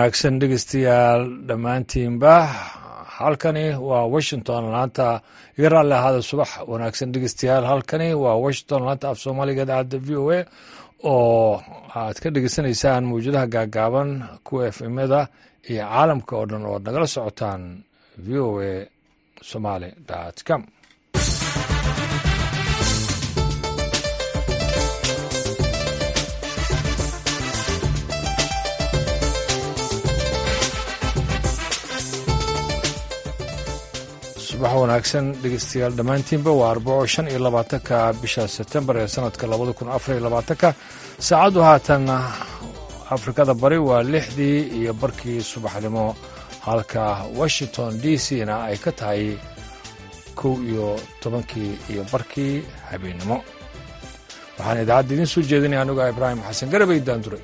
wanaagsan dhegeystayaal dhammaantiinba halkani waa washington laanta iga raalli ahaada subax wanaagsan dhegeystayaal halkani waa washington laanta af soomaaliga idaacadda v o a oo aad ka dhegeysanaysaan mawjadaha gaagaaban kuwa f mada iyo caalamka oo dhan oo ad nagala socotaan v o a somaly com subax wanaagsan dhegeystayaal dhammaantiinba waa arbaco shan iyo labaatanka bisha sebtembar ee sanadka labada kun afar iyo labaatanka saacaddu haatan afrikada bari waa lixdii iyo barkii subaxnimo halka washington d c na ay ka tahay kow iyo tobankii iyo barkii habeennimo waxaan idaacadda idiin soo jeedinaya anuga ibraahim xasan garabay daanduray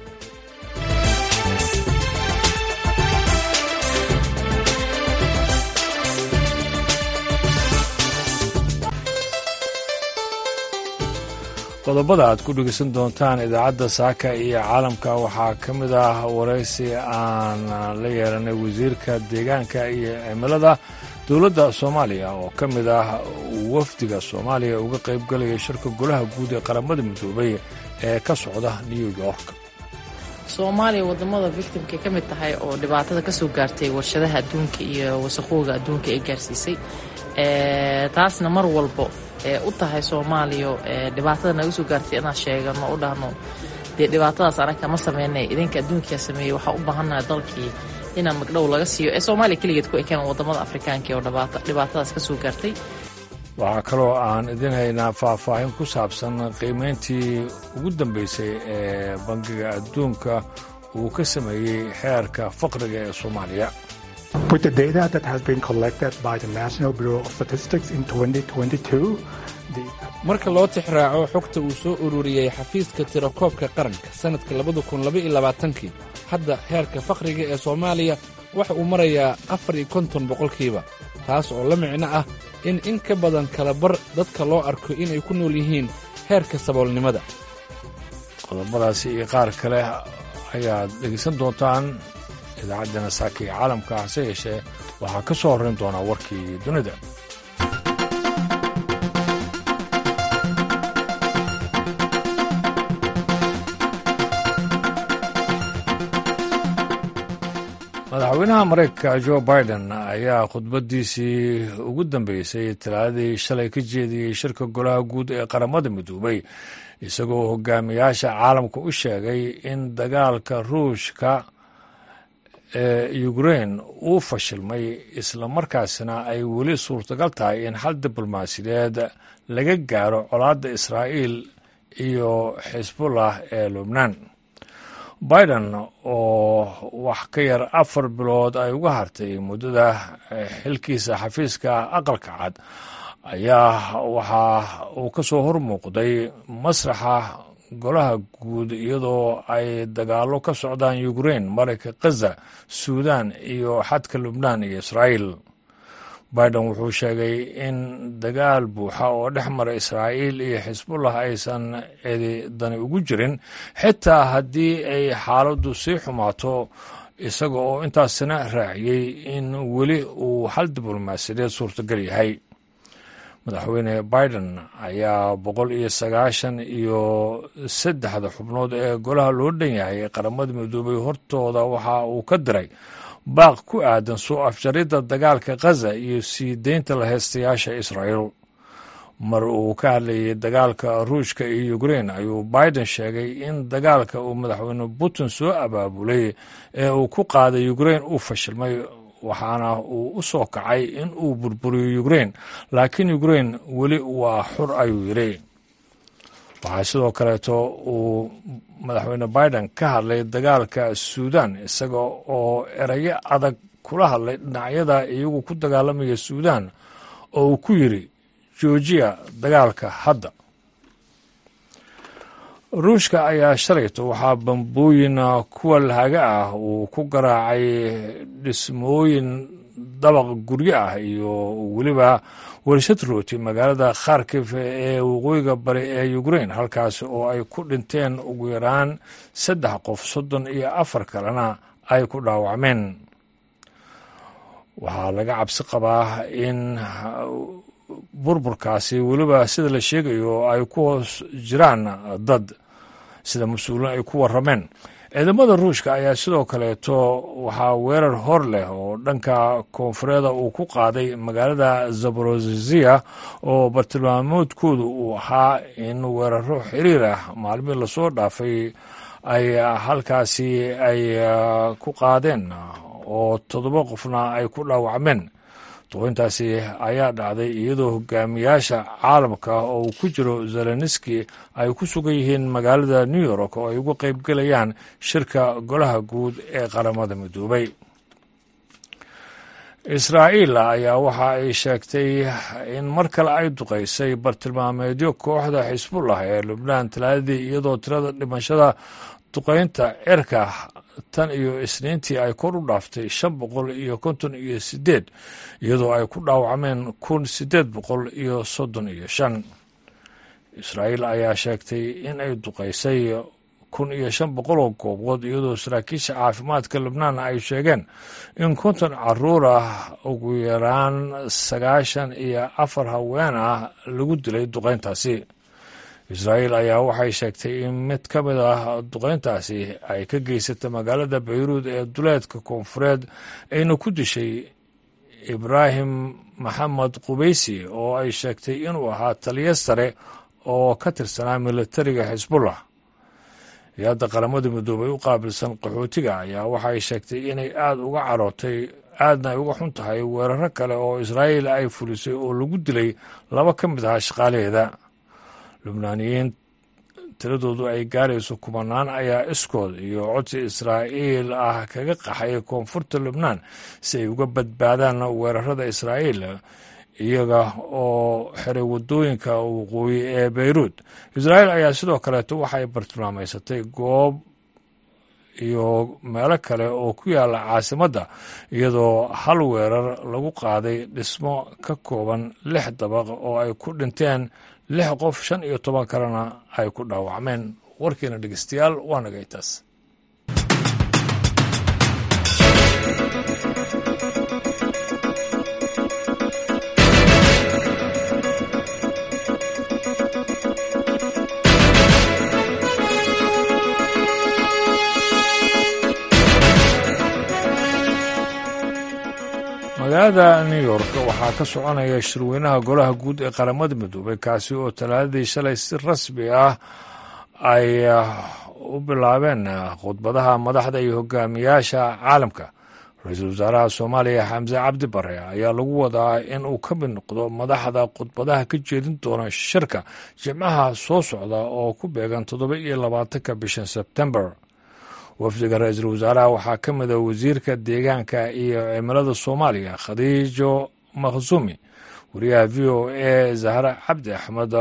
qodobada aad ku dhegeysan doontaan idaacadda saaka iyo caalamka waxaa ka mid ah waraysi aan la yeelanay wasiirka deegaanka iyo cimilada dowladda soomaaliya oo ka mid ah wafdiga soomaaliya uga qaybgalaya shirka golaha guud ee qaramada midoobay ee ka socda new york soomaaliya wadamada victimka ka mid tahay oo dhibaatada kasoo gaartay warshadaha adduunka iyo wasaqooga adduunka ay gaarsiisay taasna mar walbo ee u tahay soomaaliya dhibaatada naga soo gaartay inaan sheegano u dhahno dee dhibaatadaas anaga ma sameynay idinka adduunkaa sameeyey waxaa u baahannaha dalkii inaan magdhow laga siiyo ee soomaaliya keligeed ku ekeen wadamada afrikaanka oo dhibaatadaas ka soo gaartay waxaa kaloo aan idin haynaa faahfaahin ku saabsan qiimayntii ugu dambeysay ee bangiga adduunka uu ka sameeyey xeerka faqriga ee soomaaliya With the data that has been collected by the National Bureau of Statistics in 2022, the marka loo tixraaco xogta uu soo ururiyey xafiiska tirakoobka qaranka sannadka labada kun labaiyo labaatankii hadda heerka fakhriga ee soomaaliya waxa uu marayaa afar iyo konton boqolkiiba taas oo la micno ah in in ka badan kala bar dadka loo arko inay ku nool yihiin heerka saboolnimada qodobadaasi iyo qaar kale ayaad dhegeysan doontaan idaacaddana saaka iyo caalamka hase yeeshee waxaa ka soo horrayn doonaa warkii dunida madaxweynaha maraykanka jo biden ayaa khudbaddiisii ugu dambeysay talaadadii shalay ka jeediyey shirka golaha guud ee qaramada midoobay isagoo hogaamiyaasha caalamka u sheegay in dagaalka ruushka ee ukrein uu fashilmay islamarkaasina ay weli suurtagal tahay in xal diblomaasiyadeed laga gaaro colaadda israa'iil iyo xisbullah ee lubnaan biden oo wax ka yar afar bilood ay uga hartay muddada xilkiisa xafiiska aqalka cad ayaa waxa uu ka soo hormuuqday masraxa golaha guud iyadoo ay dagaallo ka socdaan ukrein marayka khaza suudan iyo xadka lubnaan iyo israa'iil biden wuxuu sheegay in dagaal buuxa oo dhex mara israa'iil iyo xisbullah aysan cididani ugu jirin xitaa haddii ay xaaladdu sii xumaato isaga oo intaasina raaciyey in weli uu hal diblomaasiyadeed suurtagal yahay madaxweyne biden ayaa boqol iyo sagaashan iyo saddexda xubnood ee golaha loo dhan yahay qaramada midoobay hortooda waxa uu ka diray baaq ku aadan soo afjaridda dagaalka khaza iyo sii deynta laheystayaasha israa'iil mar uu ka hadlayay dagaalka ruushka iyo ukrein ayuu biden sheegay in dagaalka uu madaxweyne putin soo abaabulay ee uu ku qaaday ukrein uu fashilmay waxaana uu u soo kacay in uu burburiyo ukrein laakiin ukrein weli waa xur ayuu yidhi waxaa sidoo kaleeto uu madaxweyne biden ka hadlay dagaalka suudan isaga oo erayo adag kula hadlay dhinacyada iyagu ku dagaalamaya suudan oo uu ku yidhi joojiya dagaalka hadda ruushka ayaa shalayto waxaa bambooyin kuwa lahaga ah uu ku garaacay dhismooyin dabaq guryo ah iyo weliba warshad rooti magaalada kharkif ee waqooyiga bari ee ukrein halkaas oo ay ku dhinteen ugu yaraan saddex qof soddon iyo afar kalena ay ku dhaawacmeen waxaa laga cabsi qabaa in burburkaasi weliba sida la sheegayo ay ku hoos jiraan dad sida mas-uuliin ay ku warrameen ciidamada ruushka ayaa sidoo kaleeto waxaa weerar hor leh oo dhanka koonfureeda uu ku qaaday magaalada zaborozia oo bartilmaamoodkoodu uu ahaa in weeraro xiriir ah maalmihii lasoo dhaafay ay halkaasi ay ku qaadeen oo toddoba qofna ay ku dhaawacmeen duqoyntaasi ayaa dhacday iyadoo hogaamiyaasha caalamka oo uu ku jiro zeleniski ay ku sugan yihiin magaalada new york oo ay uga qayb gelayaan shirka golaha guud ee qaramada midoobay israa'iil ayaa waxa ay sheegtay in mar kale ay duqaysay bartilmaameedyo kooxda xisbullah ee lubnaan talaadadii iyadoo tirada dhimashada duqaynta cirka tan iyo isniintii ay kor u dhaaftay shan boqol iyo konton iyo sideed iyadoo ay ku dhaawacmeen kun sideed boqol iyo soddon iyo shan israa'iil ayaa sheegtay in ay duqaysay kun iyo shan boqol oo goobood iyadoo saraakiisha caafimaadka lubnaan ay sheegeen in konton caruur ah ugu yaraan sagaashan iyo afar haween ah lagu dilay duqayntaasi israa'iil ayaa waxay sheegtay in mid ka mid ah duqayntaasi ay ka geysatay magaalada bayruud ee duleedka koonfureed ayna ku dishay ibraahim maxamed qubeysi oo ay sheegtay inuu ahaa taliyo sare oo ka tirsanaa militariga xisbullah hay-adda qaramada midoobay u qaabilsan qaxootiga ayaa waxay sheegtay inay aada uga carootay aadna ay uga xun tahay weeraro kale oo israa'iil ay fulisay oo lagu dilay laba ka mid ahaa shaqaalaheeda lubnaaniyiin tiradoodu ay gaarayso kumanaan ayaa iskood iyo codsi israa'iil ah kaga qaxay koonfurta lubnaan si ay uga badbaadaan weerarada israa'iil iyaga oo xiray waddooyinka waqooyi ee beyruud israa'iil ayaa sidoo kaleeto waxay bartilmaamaysatay goob iyo meelo kale oo ku yaala caasimadda iyadoo hal weerar lagu qaaday dhismo ka kooban lix dabaq oo ay ku dhinteen lix qof shan iyo toban kalena ay ku dhaawacmeen warkiina dhegeystayaal waa nagay taas magaalada new york waxaa ka soconaya shirweynaha golaha guud ee qaramada midoobay kaasi oo talaadadii shalay si rasmi ah ay u bilaabeen khudbadaha madaxda iyo hogaamiyaasha caalamka ra-iisul wasaaraha soomaaliya xamse cabdi bare ayaa lagu wadaa in uu ka mid noqdo madaxda khudbadaha ka jeedin doona shirka jimcaha soo socda oo ku beegan toddoba iyo labaatanka bishan sebtembar wafdiga ra-iisul wasaaraha waxaa ka mid a wasiirka deegaanka iyo cimilada soomaaliya khadiijo makhsuumi wariyaha v o a zahra cabdi axmed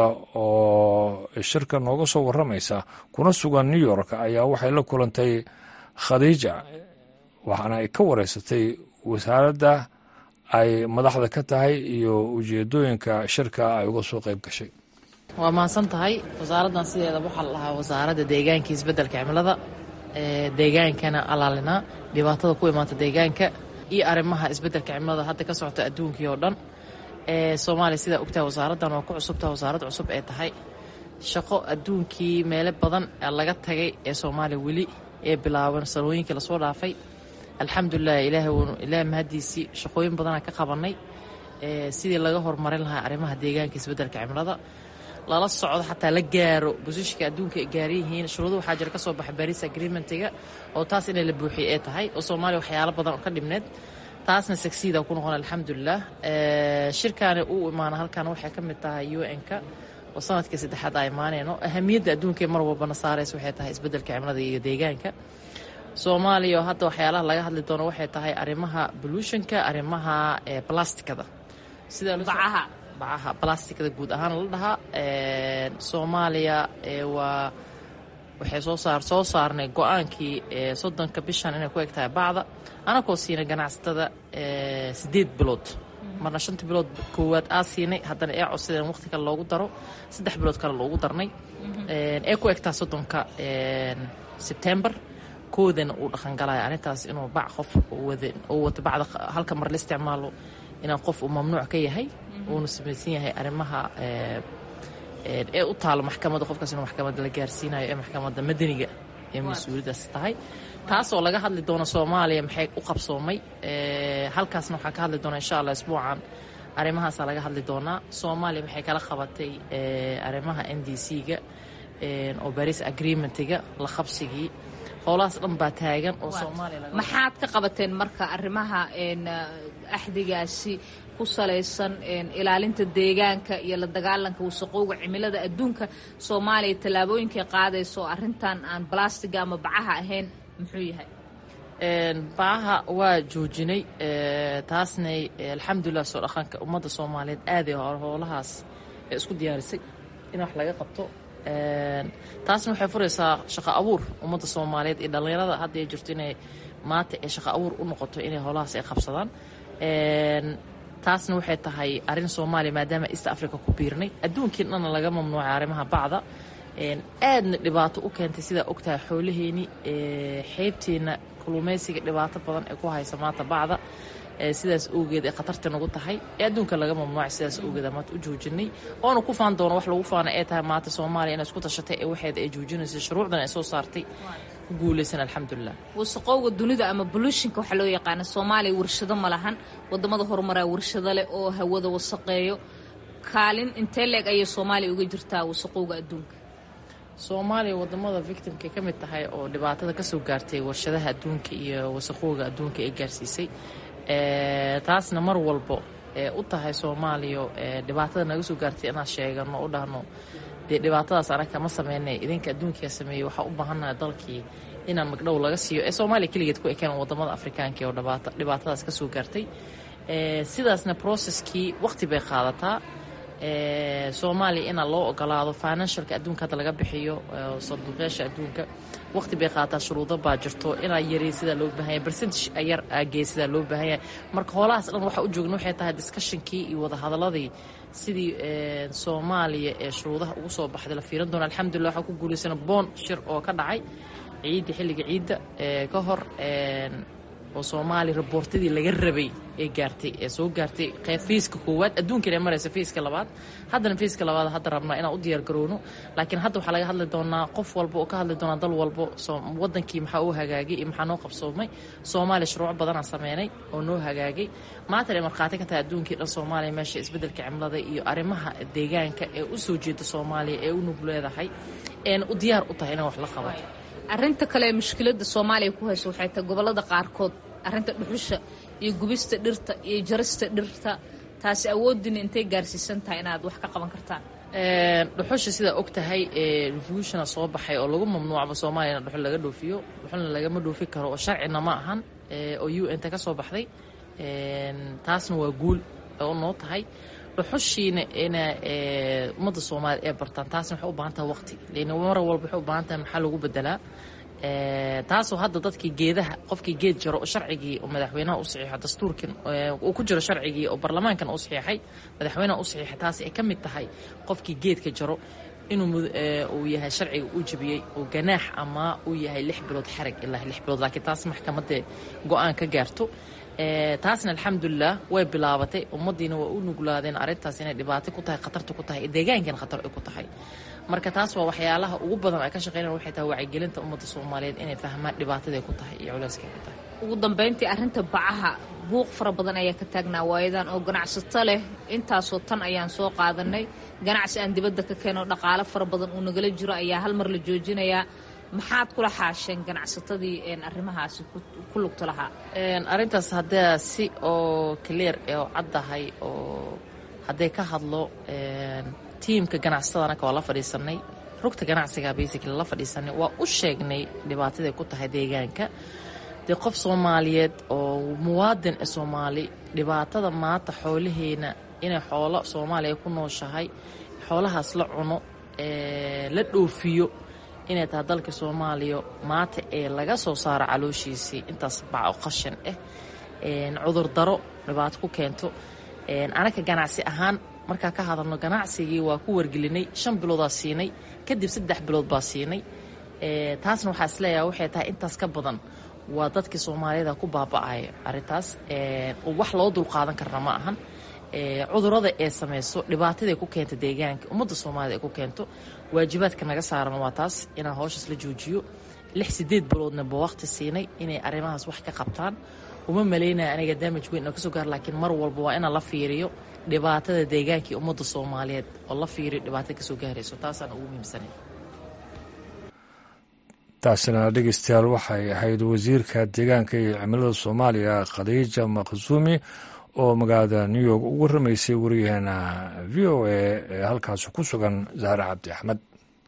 oo shirka nooga soo warramaysa kuna sugan new york ayaa waxay la kulantay khadiija waxaana ay ka wareysatay wasaaradda ay madaxda ka tahay iyo ujeedooyinka shirka ay uga soo qayb gashay waa mahadsan tahay wasaaraddan sideeda waxaa la dhahaa wasaaradda deegaanka isbeddelka cimilada deegaankana alaalinaa dhibaatada ku imaata deegaanka iyo arrimaha isbeddelka cimilada hadda ka socota adduunkii oo dhan soomaaliya sidaa ogtaha wasaaraddan waa ku cusubtaha wasaarad cusub ee tahay shaqo adduunkii meelo badan laga tagay ee soomaaliya weli ee bilaaban sanooyinkii lasoo dhaafay alxamdulilah ilaah mahadiisii shaqooyin badanaa ka qabanay sidii laga horumarin lahaa arrimaha deegaanka isbeddelka cimilada lala socdo xataa la gaaro bosishka adduunka ay gaaran yihiin shuruudo waxaa jira ka soo baxa baris agreementiga oo taas inay la buuxiye ee tahay oo soomaaliya waxyaalo badan oo ka dhibneed taasna sagsiida ku noqon alxamdulilah shirkaani uu imaana halkan waxay ka mid tahay u n-ka oo sanadkii saddexaad aa imaaneyno ahamiyadda adduunka mar walbana saaraysa waxay tahay isbeddelka cimilada iyo deegaanka soomaaliya oo hadda waxyaalaha laga hadli doono waxay tahay arrimaha bolutionka arrimaha blastikada sida bacaha blastikada guud ahaan la dhahaa soomaaliya waa waxay soo saar soo saarnay go-aankii soddonka bishan inay ku eg tahay bacda anakoo siinay ganacsatada siddeed bilood marna shanta bilood koowaad aa siinay haddana ee codsadeen waqti kale loogu daro saddex bilood kale loogu darnay ee ku egtaa soddonka sebtembar koodana uu dhaqangalaya arrintaas inuu bac qof uu wato bacda halka mar la isticmaalo inaan qof uu mamnuuc ka yahay uuna samaysan yahay arrimaha ee u taalo maxkamadda qofkaas inuu maxkamadda la gaarsiinayo ee maxkamadda madaniga ee mas-uuliyadaas tahay taasoo laga hadli doono soomaaliya maxay u qabsoomay halkaasna waxaan ka hadli doonaa insha allah isbuucan arrimahaasaa laga hadli doonaa soomaaliya maxay kala qabatay arrimaha n d c-ga oo baris agreementiga la qabsigii howlahaas dhan baa taagan oo soomaaliya maxaad ka qabateen marka arrimaha axdigaasi ku salaysan ilaalinta deegaanka iyo la dagaalanka wasaqowga cimilada adduunka soomaaliya tallaabooyinkay qaadayso oo arrintan aan balastiga ama bacaha ahayn muxuu yahay bacaha waa joojinay taasna alxamdulilah soo dhaqanka ummadda soomaaliyeed aaday howlahaas ee isku diyaarisay in wax laga qabto taasna waxay furaysaa shaqo abuur ummadda soomaaliyeed iyo dhallinyarada hadda ay jirto inay maanta ee shaqo abuur u noqoto inay howlahaas ay qabsadaan taasna waxay tahay arrin soomaaliya maadaama east africa ku biirnay adduunkii dhanna laga mamnuucay arrimaha bacda aadna dhibaato u keentay sidaa ogtahay xoolaheeni xeybteenna kulumaysiga dhibaato badan ee ku haysa maanta bacda sidaas awgeed ee khatarta nagu tahay ee adduunka laga mamnuucay sidaas awgeed maanta u joojinay oona ku faan doono wax lagu faana ee tahay maanta soomaaliya inay isku tashatay ee waxeeda ay joojinaysa shuruucdan ay soo saartay ku guulaysan alxamdulilah wasaqowga dunida ama bolutionka waxaa loo yaqaana soomaaliya warshado ma lahan wadamada horumaraa warshado leh oo hawada wasaqeeyo kaalin intee leeg ayay soomaaliya uga jirtaa wasaqowga adduunka soomaaliya wadamada victimkay ka mid tahay oo dhibaatada kasoo gaartay warshadaha adduunka iyo wasaqowga adduunka ee gaarsiisay taasna mar walbo ee u tahay soomaaliya dhibaatada naga soo gaartay inaan sheegano u dhahno dee dhibaatadaas anaga ma sameynay idinka adduunkaa sameeyey waxaa u baahannaha dalkii inaan magdhow laga siiyo ee soomaaliya keligeed ku ekeen wadamada afrikaanka oo dhibaatadaas kasoo gaartay sidaasna processkii waqti bay qaadataa soomaaliya inaa loo ogolaado financialka adduunka hadda laga bixiyo sanduuqyaasha adduunka waqti bay qaadataa shuruudo baa jirto inaa yari sidaa loo baahanya percentage yar agee sidaa loo baahanya marka hoolahaas dhan waxaa u joogna waxay tahay discussionkii iyo wadahadaladii sidii soomaaliya ee shuruudaha ugu soo baxday la fiiran doona alxamdulillah waxaa ku guulaysana boon shir oo ka dhacay ciidda xilliga ciidda ka hor oo soomaaliya raboortadii laga rabay ee gaartay ee soo gaartay fiiska koowaad adduunkan ee maraysa fiiska labaad haddana fiiska labaad hadda rabnaa inaan u diyaar garowno laakiin hadda waxaa laga hadli doonaa qof walba oo ka hadli doonaa dal walbo wadankii maxaa u hagaagay iyo maxaa noo qabsoomay soomaaliya shuruuc badanaa sameynay oo noo hagaagay maanta ay markhaati ka tahay adduunkii dhan soomaaliya meesha isbeddelka cimilada iyo arrimaha deegaanka ee u soo jeeda soomaaliya ee u nug leedahay een u diyaar u tahay inaan wax la qabato arrinta kale ee mushkiladda soomaaliya ku hayso waxay tahay gobollada qaarkood arrinta dhuxusha iyo gubista dhirta iyo jarista dhirta taasi awooddiina intay gaarsiisan tahay inaad wax ka qaban kartaan dhuxusha sidaa og tahay revolutiona soo baxay oo lagu mamnuucba soomaaliya in dhuxul laga dhoofiyo dhuxulna lagama dhoofi karo oo sharcina ma ahan oo u n ta ka soo baxday taasna waa guul oo noo tahay dhuxushiina ina ummadda soomaaliya ee bartaan taasna waxay u baahan tahay waqti lan mar walba waxay u baahan tahay maxaa lagu bedelaa taasoo hadda dadkii geedaha qofkii geed jaro oo sharcigii oo madaxweynaha u saxiixo dastuurkan uu ku jiro sharcigii oo baarlamaankan u saxiixay madaxweynaha u saxiixay taasi ay ka mid tahay qofkii geedka jaro inuu uu yahay sharciga uu jebiyey oo ganaax ama uu yahay lix bilood xarag ilaa lix bilood laakiin taas maxkamadda go-aan ka gaarto taasna alxamdulilah way bilaabatay ummadiina waa u nuglaadeen arrintaas inay dhibaato ku tahay khatarta ku tahay deegaankan khatar ay ku tahay marka taas waa waxyaalaha ugu badan ay ka shaqeynayaan waxay tahay wacyigelinta ummadda soomaaliyeed inay fahmaan dhibaataday ku tahay iyo culeyskay ku tahay ugu dambayntii arrinta bacaha buuq fara badan ayaa ka taagnaa waayadan oo ganacsato leh intaasoo tan ayaan soo qaadanay ganacsi aan dibadda ka keeno dhaqaalo fara badan uu nagala jiro ayaa hal mar la joojinayaa maxaad kula xaasheen ganacsatadii arrimahaasi ku lugta lahaa arrintaas haddaa si oo clear oo caddahay oo hadday ka hadlo tiimka ganacsatada anaka waa la fadhiisanay rugta ganacsiga basically la fadhiisanay waa u sheegnay dhibaataday ku tahay deegaanka dee qof soomaaliyeed oo muwaadin ee soomaali dhibaatada maanta xoolaheena inay xoolo soomaaliya ku nooshahay xoolahaas la cuno la dhoofiyo inay tahay dalka soomaaliya maanta ee laga soo saaro calooshiisii intaas baco qashan ah cudurdaro dhibaato ku keento anaga ganacsi ahaan markaa ka hadalno ganacsigii waa ku wargelinay shan biloodaa siinay kadib saddex bilood baa siinay taasna waxaa isleeyaha waxay tahay intaas ka badan waa dadkii soomaaliyada ku baaba'aya arrintaas wax loo dulqaadan karna ma ahan cudurada ee samayso dhibaatadaay ku keento deegaanka ummadda soomaalida ay ku keento waajibaadka naga saaran waa taas inaan howshaas la joojiyo lix sideed biloodna ba waqti siinay inay arrimahaas wax ka qabtaan uma malaynaya aniga daamaj weyn oo kasoo gaar laakiin mar walba waa inaan la fiiriyo dhibaatada deegaanka iyo ummadda soomaaliyeed oo la fiiriyo dhibaatada kasoo gaarayso taasaan ugu muhiimsanay taasina dhegeystayaal waxay ahayd wasiirka deegaanka iyo cimilada soomaaliya khadiija maqsuumi oo magaalada new york ugu ramaysay wariyaheena v o a ee halkaasi ku sugan zahre cabdi axmed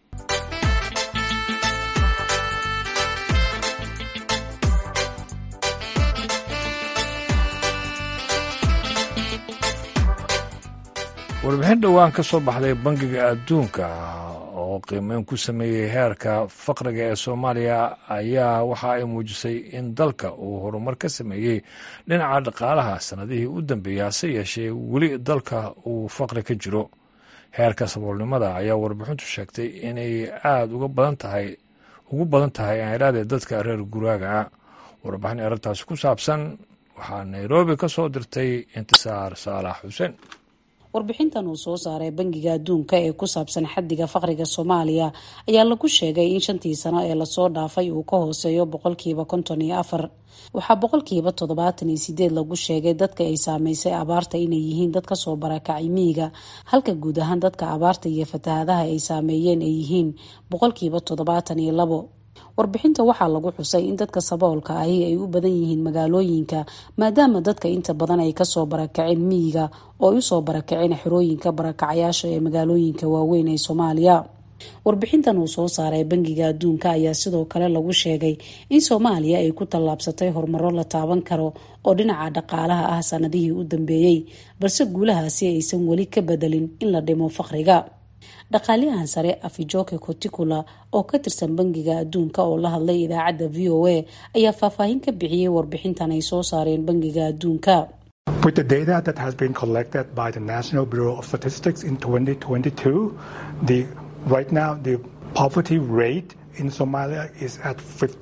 warbixin dhowaan ka soo baxday bangiga adduunka oo qiimeyn ku sameeyey heerka faqriga ee soomaaliya ayaa waxa ay muujisay in dalka uu horumar ka sameeyey dhinaca dhaqaalaha sannadihii u dambeeyey hase yeeshee weli dalka uu faqri ka jiro heerka saboolnimada ayaa warbixintu sheegtay inay aada uga badan tahay ugu badan tahay aanidhahdee dadka reer guraaga warbixin arrintaasi ku saabsan waxaa nairobi ka soo dirtay intisaar saalax xuseen warbixintan uu soo saaray bangiga adduunka ee ku saabsan xaddiga faqriga soomaaliya ayaa lagu sheegay in shantii sano ee lasoo dhaafay uu ka hooseeyo boqolkiiba konton iyo afar waxaa boqolkiiba toddobaatan iyo sideed lagu sheegay dadka ay saameysay abaarta inay yihiin dad kasoo barakacay miyiga halka guud ahaan dadka abaarta iyo fatahadaha ay saameeyeen ay yihiin boqolkiiba toddobaatan iyo labo warbixinta waxaa lagu xusay in dadka saboolka ahi ay u badan yihiin magaalooyinka maadaama dadka inta badan ay kasoo barakaceen miyiga oo ay usoo barakaceen xerooyinka barakacayaasha ee magaalooyinka waaweyn ee soomaaliya warbixintan uu soo saaray bangiga adduunka ayaa sidoo kale lagu sheegay in soomaaliya ay ku tallaabsatay horumaro la taaban karo oo dhinaca dhaqaalaha ah sanadihii u dambeeyey balse guulahaasi aysan weli ka bedelin in la dhimo faqriga dhaqaaliyahan sare afijoke coticula oo ka tirsan bangiga adduunka oo la hadlay idaacadda v o a ayaa faahfaahin ka bixiyey warbixintan ay soo saareen bangiga adduunka With the data that has been collected by the National Bureau of Statistics in 2022, the right now the poverty rate in Somalia is at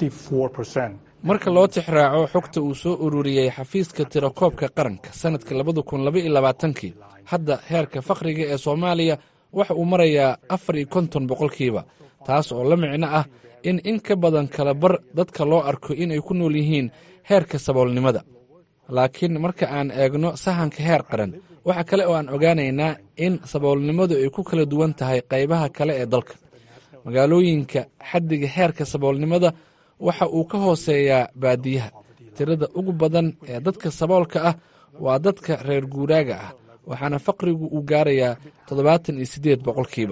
54%. marka loo tixraaco xogta uu soo ururiyey xafiiska tirakoobka qaranka sanadka labada kun laba iyo labaatankii hadda heerka fakhriga ee soomaaliya waxa uu marayaa afar iyo konton boqolkiiba taas oo la micno ah in in ka badan kala bar dadka loo arko inay ku nool yihiin heerka saboolnimada laakiin marka aan eegno sahanka heer qaran waxa kale oo aan ogaanaynaa in saboolnimadu ay ku kala duwan tahay qaybaha kale ee dalka magaalooyinka xaddiga heerka saboolnimada waxa uu ka hooseeyaa baadiyaha tirada ugu badan ee dadka saboolka ah waa dadka reer guuraaga ah waxaana faqrigu uu gaarayaa toddobaatan iyo siddeed boqolkiiba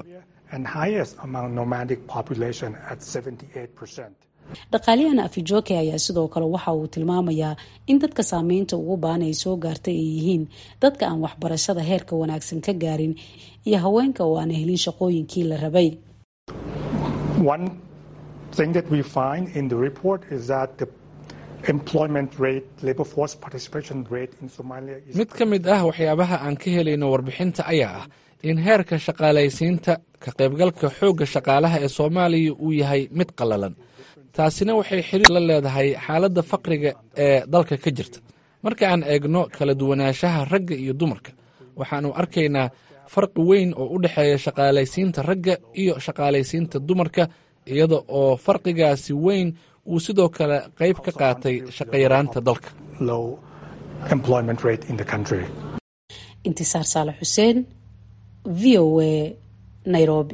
dhaqaaliyahan afijoke ayaa sidoo kale waxa uu tilmaamayaa in dadka saameynta ugu baan ay soo gaartay ay yihiin dadka aan waxbarashada heerka wanaagsan ka gaarin iyo haweenka oo aan helin shaqooyinkii la rabay mid ka mid ah waxyaabaha aan ka helayno warbixinta ayaa ah in heerka shaqaalaysiinta ka qaybgalka xoogga shaqaalaha ee soomaaliya uu yahay mid qallalan taasina waxay xiriir la leedahay xaaladda faqriga ee dalka ka jirta marka aan eegno kala duwanaanshaha ragga iyo dumarka waxaannu arkaynaa farqi weyn oo u dhexeeya shaqaalaysiinta ragga iyo shaqaalaysiinta dumarka iyada oo farqigaasi weyn uu sidoo kale qayb ka qaatay shaqayaraanta dalka intisaar saale xuseen v o a nairobi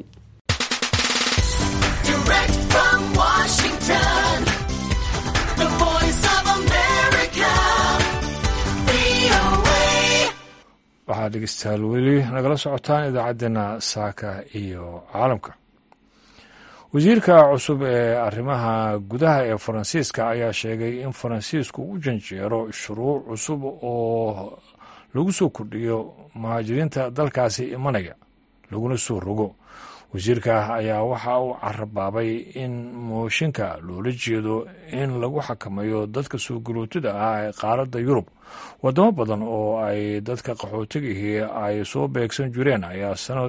waxaad dhegeystayaal weli nagala socotaan idaacaddeenna saaka iyo caalamka wasiirka cusub ee arrimaha gudaha ee faransiiska ayaa sheegay in faransiisku u janjeero shuruuc cusub oo lagu soo kordhiyo muhaajiriinta dalkaasi imanaya laguna soo rogo wasiirka ayaa waxa uu carabaabay in mooshinka loola jeedo in lagu xakameeyo dadka soo garootida ah ee qaaradda yurub wadamo badan oo ay dadka qaxootigihii ay soo beegsan jireen ayaa sanad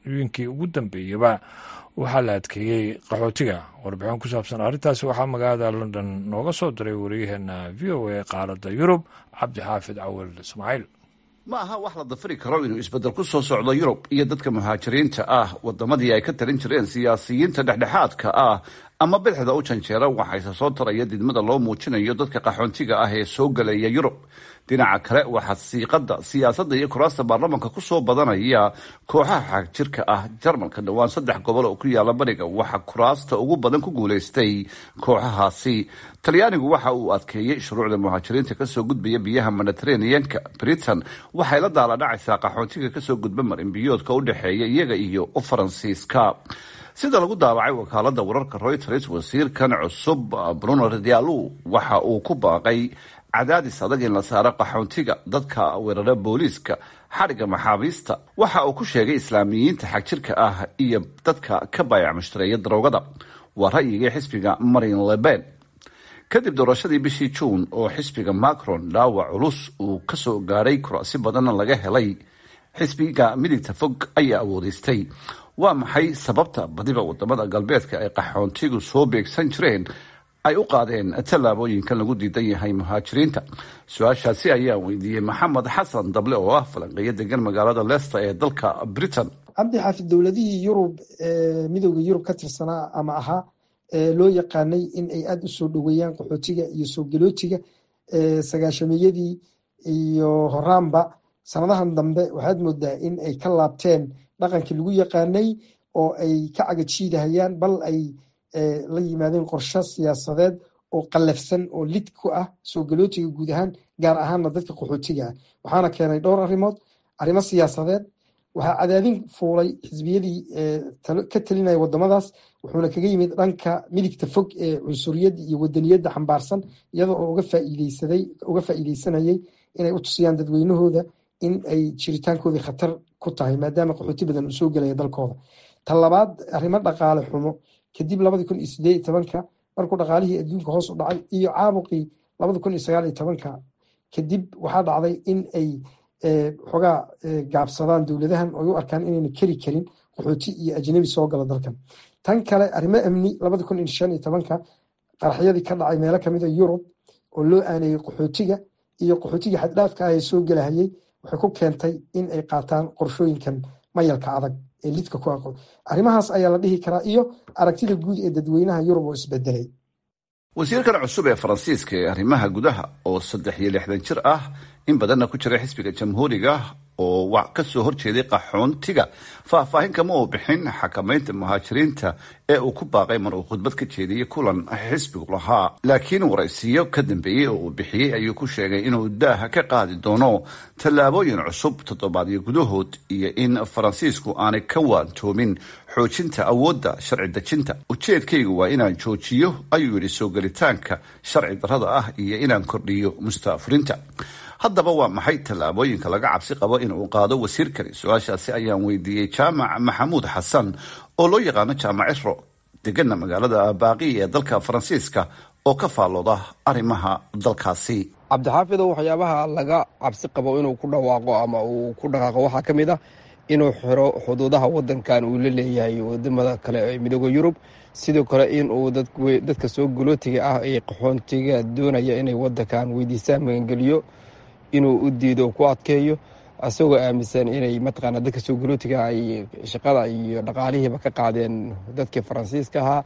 muddooyinkii ugu dambeeyaba waxaa la adkeeyey qaxootiga warbixin ku saabsan arrintaasi waxaa magaalada london nooga soo diray wariyaheena v o a qaaradda yurub cabdixaafid cawal ismaaciil ma aha wax la dafiri karo inuu isbeddel ku soo socdo yurub iyo dadka muhaajiriinta ah waddamadii ay ka talin jireen siyaasiyiinta dhexdhexaadka ah ama bidixda u janjeera waxayse soo taraya didmada loo muujinayo dadka qaxoontiga ah ee soo gelaya yurub dhinaca kale waxaa siiqada siyaasadda iyo kuraasta baarlamanka ku soo badanaya kooxaha xagjirka ah jarmalka dhowaan saddex gobol oo ku yaala bariga waxaa kuraasta ugu badan ku guulaystay kooxahaasi talyaanigu waxa uu adkeeyey shuruucda muhaajiriinta kasoo gudbaya biyaha mediteraneanka britain waxay la daaladhacaysaa qaxoontiga kasoo gudba marinbiyoodka u dhexeeya iyaga iyo faransiiska sida lagu daabacay wakaalada wararka reuters wasiirkan cusub bruno radialu waxa uu ku baaqay cadaadis adag in la saaro qaxoontiga dadka weerara booliiska xadhigga maxaabiista waxa uu ku sheegay islaamiyiinta xagjirka ah iyo dadka ka baayac mushtareeya daroogada waa ra'yigii xisbiga marin leben kadib doorashadii bishii juun oo xisbiga macron dhaawac culus uu kasoo gaadhay kurasi badanna laga helay xisbiga midigta fog ayaa awoodeystay waa maxay sababta badiba wadamada galbeedka ay qaxoontigu soo beegsan jireen ay u qaadeen tallaabooyinkan lagu diidan yahay muhaajiriinta su-aashaasi ayaa weydiiyey maxamed xasan dable oo ah falanqeeyo degan magaalada leicester ee dalka britain cabdi xaafid dowladihii yurub midooda yurub ka tirsanaa ama ahaa loo yaqaanay in ay aada u soo dhoweeyaan qaxootiga iyo soo galootiga sagaashameyadii iyo horaanba sanadahan dambe waxaad moodaa in ay ka laabteen dhaqankii lagu yaqaanay oo ay ka cagajiidahayaan bal ay la yimaadeen qorsho siyaasadeed oo qallafsan oo lid ku ah soo galootiga guud ahaan gaar ahaanna dadka qaxootiga ah waxaana keenay dhowr arrimood arrimo siyaasadeed waxaa cadaadin fuulay xisbiyadii ka talinaya wadamadaas wuxuuna kaga yimid dhanka midigta fog ee cunsuriyadda iyo wadaniyadda xambaarsan iyada oo uga faa'iideysanayay inay u tusiyaan dadweynahooda in ay jiritaankoodii khatar ku tahay maadaama qaxooti badan uu soo gelaya dalkooda ta labaad arrimo dhaqaale xumo kadib labadi kun iyo sideed iyo tobanka markuu dhaqaalihii adduunka hoos u dhacay iyo caabuqii labadi kun iyo sagaal iyo tobanka kadib waxaa dhacday in ay xogaa gaabsadaan dowladahan oo u arkaan inayna keri karin qaxooti iyo ajnabi soo gala dalkan tan kale arrimo amni labadi kun iyo shan iyo tobanka qaraxyadii ka dhacay meelo kamid a yurub oo loo aaneeyey qaxootiga iyo qaxootigii xaddhaafka ah ee soo gelahayay waxay ku keentay in ay qaataan qorshooyinkan mayalka adag ee lidka ku aqoon arrimahaas ayaa la dhihi karaa iyo aragtida guud ee dadweynaha yurub oo isbedelay wasiirkan cusub ee faransiiska ee arrimaha gudaha oo saddex iyo lixdan jir ah in badanna ku jira xisbiga jamhuuriga oo kasoo horjeeday qaxoontiga faahfaahin kama uu bixin xakamaynta muhaajiriinta ee uu ku baaqay mar uu khudbad ka jeediyey kulan xisbigu lahaa laakiin waraysiyo ka dambeeyey oo uu bixiyey ayuu ku sheegay inuu daaha ka qaadi doono tallaabooyin cusub toddobaadyo gudahood iyo in faransiisku aanay ka waantoomin xoojinta awoodda sharci dejinta ujeedkaygu waa inaan joojiyo ayuu yidhi soo gelitaanka sharci darrada ah iyo inaan kordhiyo mustaafurinta haddaba waa maxay tallaabooyinka laga cabsi qabo in uu qaado wasiirkani su-aashaasi ayaan weydiiyey jaamac maxamuud xasan oo loo yaqaano jaamac ciro degana magaalada baaqi ee dalka faransiiska oo ka faallooda arrimaha dalkaasi cabdixaafidow waxyaabaha laga cabsi qabo inuu ku dhawaaqo ama uu ku dhaqaaqo waxaa ka mid ah inuu xiro xuduudaha wadankan uu la leeyahay wadamada kale ee midooda yurub sidoo kale inuu dadka soo galootiga ah ee qaxoontiga doonaya inay wadankan weydiistaan magangeliyo inuu u diido ku adkeeyo isagoo aaminsan inay mataqaana dadka soo galootiga ay shaqada iyo dhaqaalihiiba ka qaadeen dadkii faransiiska ahaa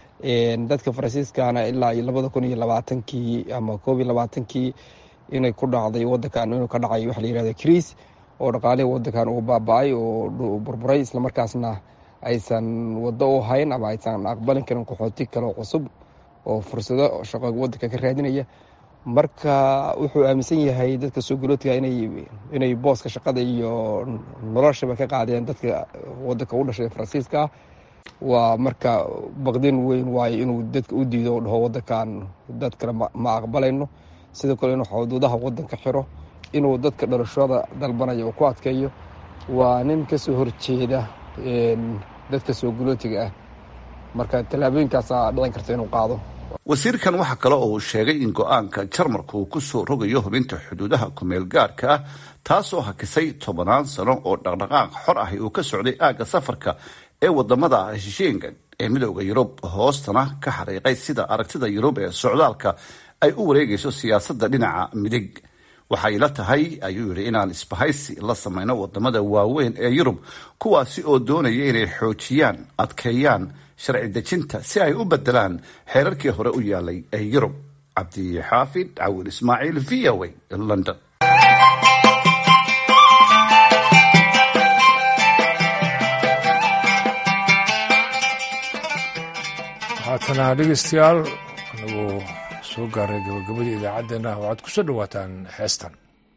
dadka faransiiskana ilaa iyo labada kun iyo labaatankii ama koob iyo labaatankii inay ku dhacday wadankan inuu ka dhacay waxa la yirahda kriis oo dhaqaalihii wadankan uu baaba-ay oo burburay islamarkaasna aysan wado u hayn ama aysan aqbalin karin qaxooti kale cusub oo fursado shaqo wadanka ka raadinaya marka wuxuu aaminsan yahay dadka soo galootiga inay booska shaqada iyo noloshaba ka qaadeen dadka wadanka u dhashay faransiiska ah waa marka baqdin weyn waayo inuu dadka u diido o dhaho wadankan dad kale ma aqbalayno sidoo kale inuu xuduudaha wadanka xiro inuu dadka dhalashada dalbanaya uu ku adkeeyo waa nin kasoo horjeeda dadka soo galootiga ah marka tallaabooyinkaasaa dhicin karta inuu qaado wasiirkan waxaa kale oo uu sheegay in go-aanka jarmalku uu kusoo rogayo hubinta xuduudaha kumeel gaarka ah taasoo hakisay tobannaan sano oo dhaqdhaqaaq xor ahi uu ka socday aagga safarka ee wadamada heshiisheenka ee midooda yurub hoostana ka xariiqay sida aragtida yurub ee socdaalka ay u wareegayso siyaasadda dhinaca midig waxay la tahay ayuu yidhi inaan isbahaysi la samayno wadamada waaweyn ee yurub kuwaasi oo doonaya inay xoojiyaan adkeeyaan sharci dejinta si ay u bedelaan xeerarkii hore u yaalay ee yurub cabdixaafid cawil ismaaciil v o a london haatana dhegeystayaal anagoo soo gaaray gabagabadii idaacaddeenna waxaad ku soo dhowaataan heestan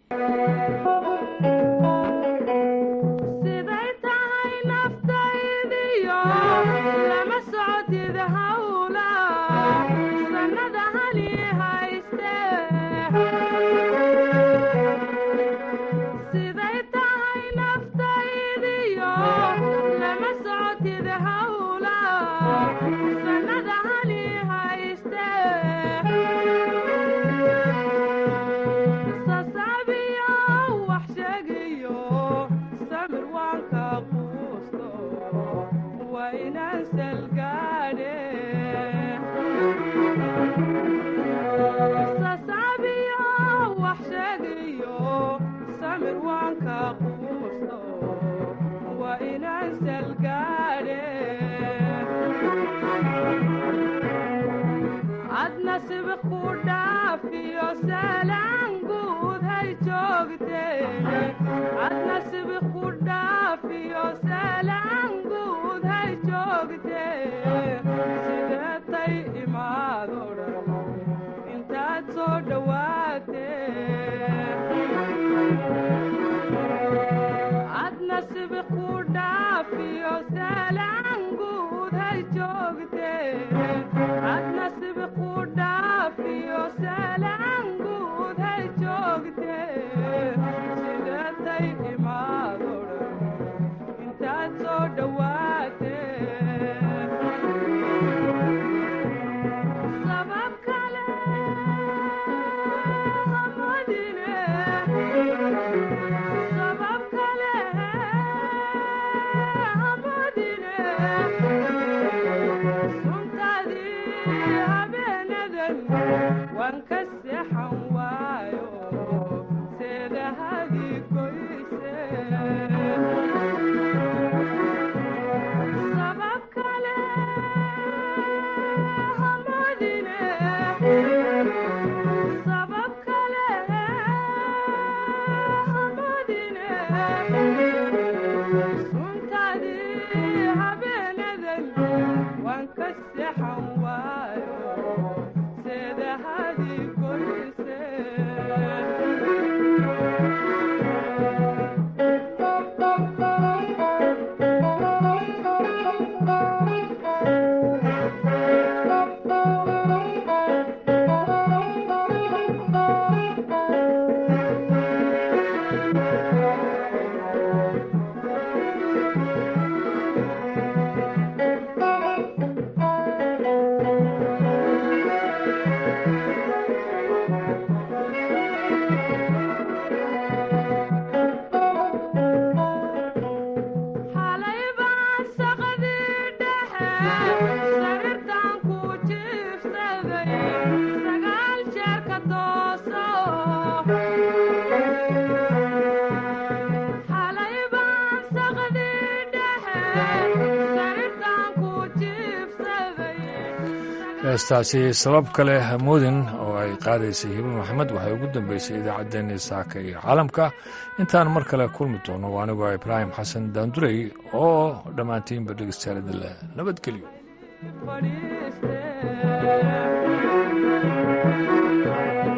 heestaasi sabab kale hamoodin oo ay qaadaysay hibe maxamed waxay ugu dambeysay idaacaddeenii saaka iyo caalamka intaan mar kale kulmi doono anigoo ibraahim xasan daandurey oo dhammaantiinba dhegeystayaal idinleh nabadgelyo